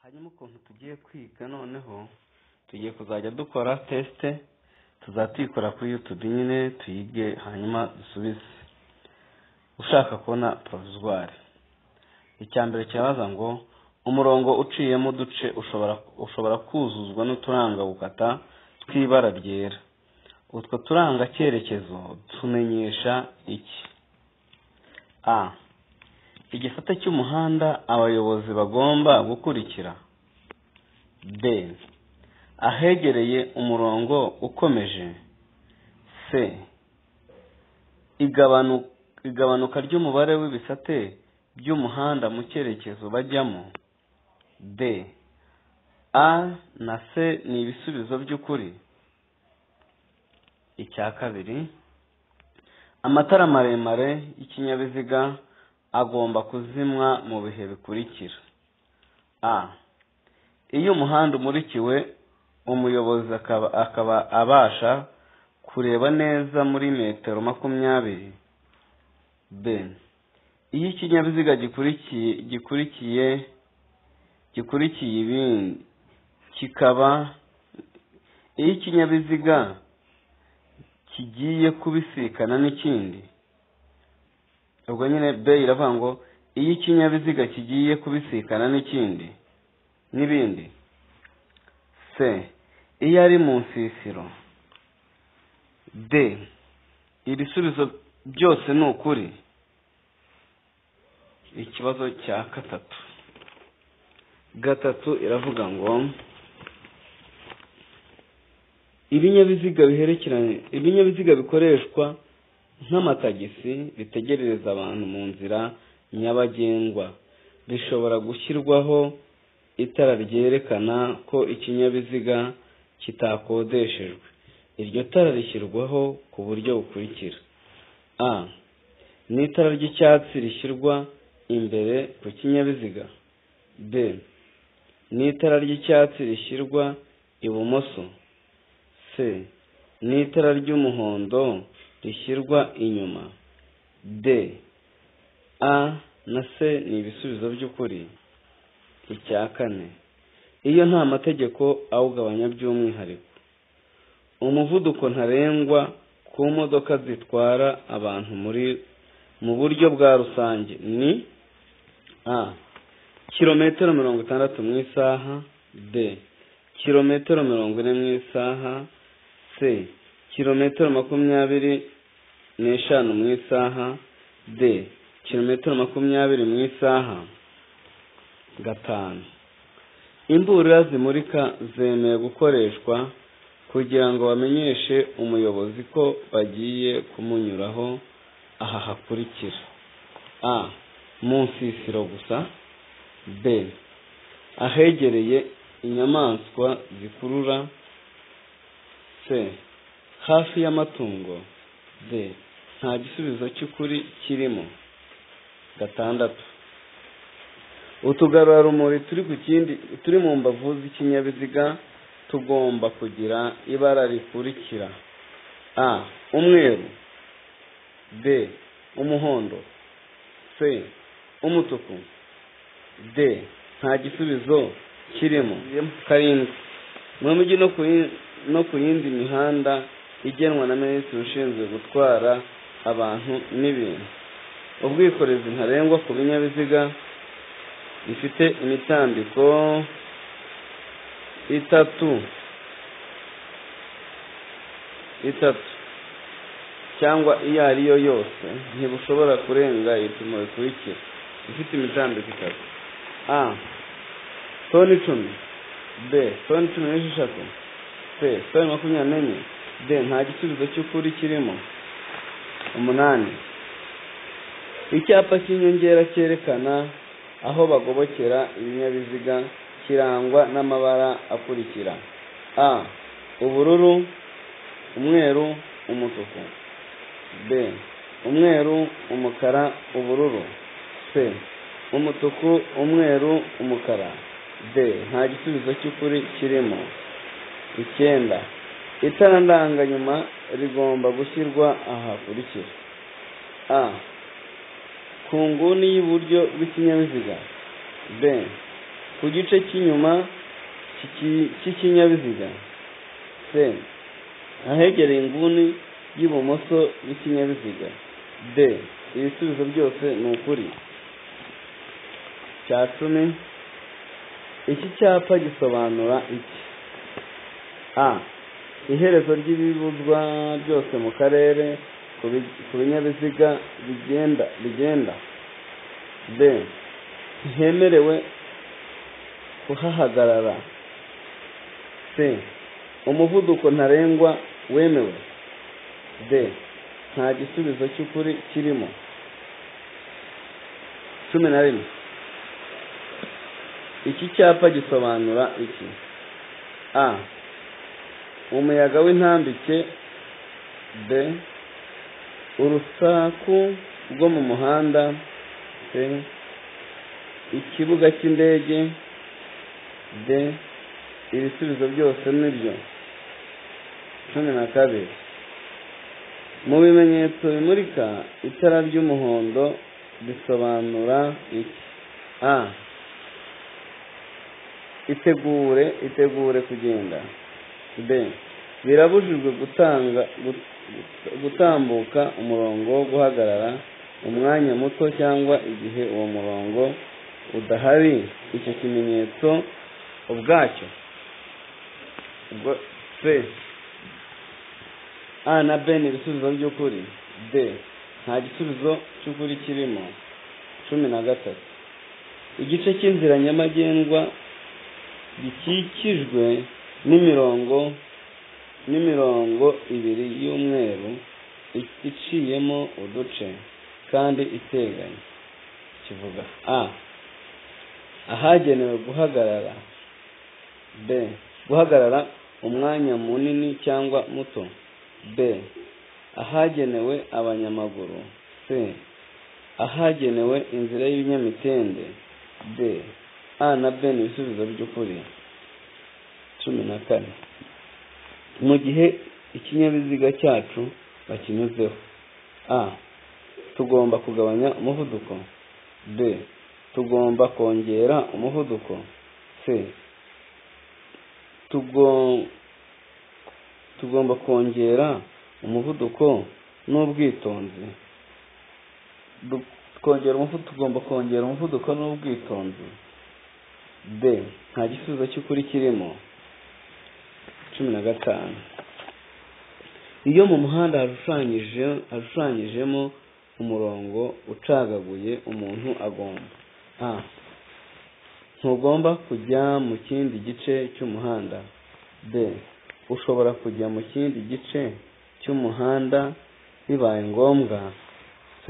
hanyuma ukuntu tugiye kwiga noneho tugiye kuzajya dukora tesite tuyikora kuri yutube nyine tuyige hanyuma dusubize ushaka kubona provizwari icya mbere kirabaza ngo umurongo uciyemo uduce ushobora kuzuzwa n'uturanga gukata tw'ibara ryera utwo turanga cyerekezo tumenyesha iki a igisate cy'umuhanda abayobozi bagomba gukurikira b ahegereye umurongo ukomeje c igabanuka ry'umubare w'ibisate by'umuhanda mu cyerekezo bajyamo d a na c ni ibisubizo by'ukuri icya kabiri amatara maremare y'ikinyabiziga agomba kuzimwa mu bihe bikurikira a iyo umuhanda umurikiwe umuyobozi akaba abasha kureba neza muri metero makumyabiri b iyo ikinyabiziga gikurikiye gikurikiye gikurikiye ibindi kikaba iyo ikinyabiziga kigiye kubisikana n'ikindi ubwo nyine b iravuga ngo iyo ikinyabiziga kigiye kubisikana n'ikindi n'ibindi c iyo ari mu nsisiro d ibisubizo byose ni ukuri ikibazo cya gatatu gatatu iravuga ngo ibinyabiziga biherekeranye ibinyabiziga bikoreshwa nk'amatagisi bitegerereza abantu mu nzira nyabagendwa bishobora gushyirwaho itara ryerekana ko ikinyabiziga kitakodeshejwe iryo tara rishyirwaho ku buryo bukurikira a ni itara ry'icyatsi rishyirwa imbere ku kinyabiziga b ni itara ry'icyatsi rishyirwa ibumoso c ni itara ry'umuhondo rishyirwa inyuma d a na c ni ibisubizo by'ukuri icya kane iyo nta mategeko awugabanya by'umwihariko umuvuduko ntarengwa ku modoka zitwara abantu muri mu buryo bwa rusange ni a kilometero mirongo itandatu mu isaha d kilometero mirongo ine mu isaha c kilometero makumyabiri n'eshanu mu isaha d kilometero makumyabiri mu isaha gatanu imburira zimurika zemeye gukoreshwa kugira ngo bamenyeshe umuyobozi ko bagiye kumunyuraho aha hakurikira a mu nsisiro gusa b ahegereye inyamaswa zikurura c hafi y'amatungo d nta gisubizo cy'ukuri kirimo gatandatu utugarurarumuri turi ku kindi turi mu mbavu z'ikinyabiziga tugomba kugira ibara rikurikira a umweru b umuhondo c umutuku d nta gisubizo kirimo karindwi mu mujyi no ku yindi mihanda igenwa na minisitiri ushinzwe gutwara abantu n'ibintu ubwikorezi ntarengwa ku binyabiziga bifite imitambiko itatu itatu cyangwa iyo ari yo yose ntibushobora kurenga ibipimo bikurikira ifite imitambiko itatu a toni icumi b toni cumi n'esheshatu c toni makumyabiri n'enye d nta gisubizo cy'ukuri kirimo umunani icyapa cy'inyongera cyerekana aho bagobokera ibinyabiziga kirangwa n'amabara akurikira a ubururu umweru umutuku b umweru umukara ubururu c umutuku umweru umukara d nta gisubizo cy'ukuri kirimo icyenda itara ndanganyuma rigomba gushyirwa aha hakurikira a ku nguni y'iburyo bw'ikinyabiziga b ku gice cy'inyuma cy'iki- cy'ikinyabiziga c ahegereye inguni y'ibumoso y'ikinyabiziga d ibisubizo byose ni ukuri cya cumi iki cyapa gisobanura iki a iherezo ry'ibibuzwa byose mu karere ku bi- ku binyabiziga bigenda bigenda b ntihemerewe kuhahagarara c umuvuduko ntarengwa wemewe d nta gisubizo cy'ukuri kirimo cumi na rimwe iki cyapa gisobanura iki a umuyaga w'intambike b urusaku rwo mu muhanda c ikibuga cy'indege d ibisubizo byose nibyo cumi na kabiri mu bimenyetso bimurika itara ry'umuhondo bisobanura iki a itegure itegure kugenda b birabujijwe gutanga gut- gutambuka umurongo wo guhagarara umwanya muto cyangwa igihe uwo murongo udahari icyo kimenyetso ubwacyo ubwo c a na b ni ibisubizo by'ukuri d nta gisubizo cy'ukuri kirimo cumi na gatatu igice cy'inzira nyabagendwa gikikijwe n'imirongo n'imirongo ibiri y'umweru i- iciyemo uduce kandi iteganye kivuga a ahagenewe guhagarara b guhagarara umwanya munini cyangwa muto b ahagenewe abanyamaguru c ahagenewe inzira y'ibinyamitende d a na b ni ibisubizo by'ukuri cumi na kane mu gihe ikinyabiziga cyacu bakinyuzeho a tugomba kugabanya umuvuduko b tugomba kongera umuvuduko c tugo- tugomba kongera umuvuduko n'ubwitonzi Du- twongera umuvu- tugomba kongera umuvuduko n'ubwitonzi d nta gisubizo cy'ukuri kirimo cumi na gatanu iyo mu muhanda hashushanyije hashushanyijemo umurongo ucagaguye umuntu agomba a ntugomba kujya mu kindi gice cy'umuhanda b ushobora kujya mu kindi gice cy'umuhanda bibaye ngombwa c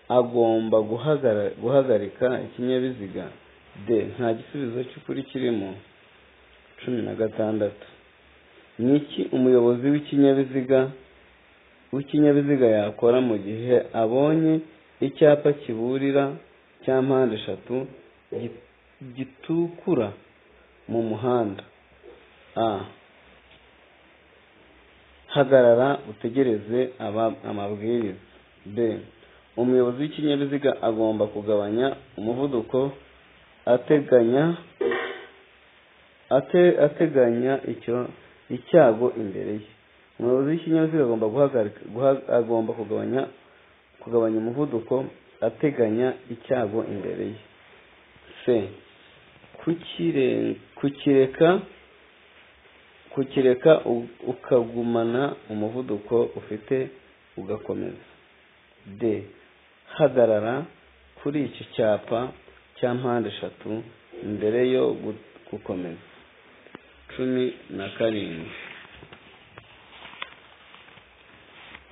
agomba guhagara- guhagarika ikinyabiziga d nta gisubizo cy'ukuri kirimo cumi na gatandatu ni iki umuyobozi w'ikinyabiziga w'ikinyabiziga yakora mu gihe abonye icyapa kiburira cya mpande eshatu gi- gitukura mu muhanda a hagarara utegereze aba- amabwiriza b umuyobozi w'ikinyabiziga agomba kugabanya umuvuduko ateganya ate- ateganya icyo icyago imbere ye umuyobozi w'ikinyabiziga agomba guhagarika guha- agomba kugabanya kugabanya umuvuduko ateganya icyago imbere ye c kukire- kukireka kukireka u- ukagumana umuvuduko ufite ugakomeza d hagarara kuri iki cyapa cya mpande eshatu mbere yo gu- gukomeza cumi na karindwi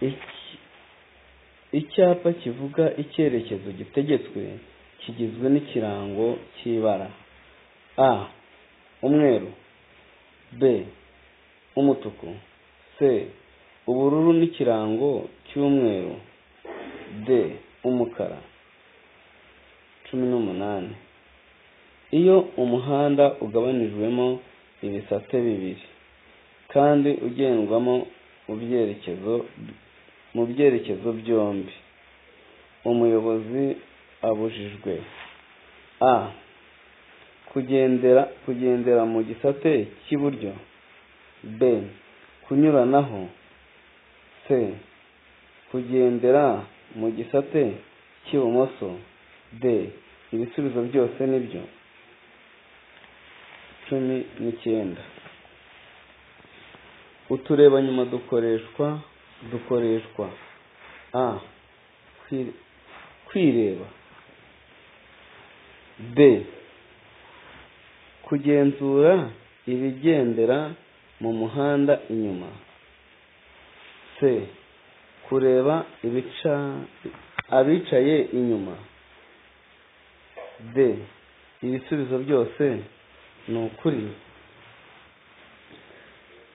Iki- icyapa kivuga icyerekezo gitegetswe kigizwe n'ikirango cy'ibara a umweru b umutuku c ubururu n'ikirango cy'umweru d umukara cumi n'umunani iyo umuhanda ugabanijwemo ibisate bibiri kandi ugendwamo mu byerekezo mu byerekezo byombi umuyobozi abujijwe a kugendera kugendera mu gisate cy'iburyo b kunyuranaho c kugendera mu gisate cy'ibumoso d ibisubizo byose nibyo cumi n'icyenda uturebanyuma dukoreshwa dukoreshwa a kwi- kwireba b kugenzura ibigendera mu muhanda inyuma c kureba ibica abicaye inyuma d ibisubizo byose ni ukuri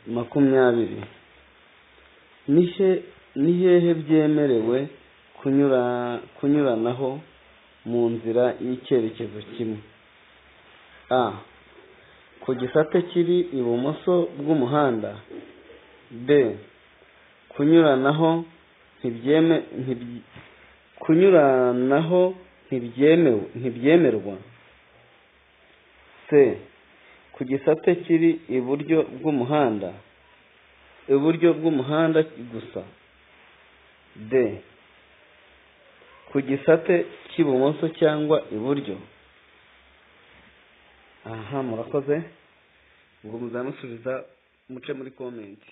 makumyabiri nihe nihehe byemerewe kunyura kunyuranaho mu nzira y'icyerekezo kimwe a ku gisate kiri ibumoso bw'umuhanda b kunyuranaho ntibyeme ntibye- kunyuranaho ntibyemewe ntibyemerwa c ku gisate kiri iburyo bw'umuhanda iburyo bw'umuhanda gusa d ku gisate cy'ibumoso cyangwa iburyo aha murakoze ngo muzamusubiza muce muri komenti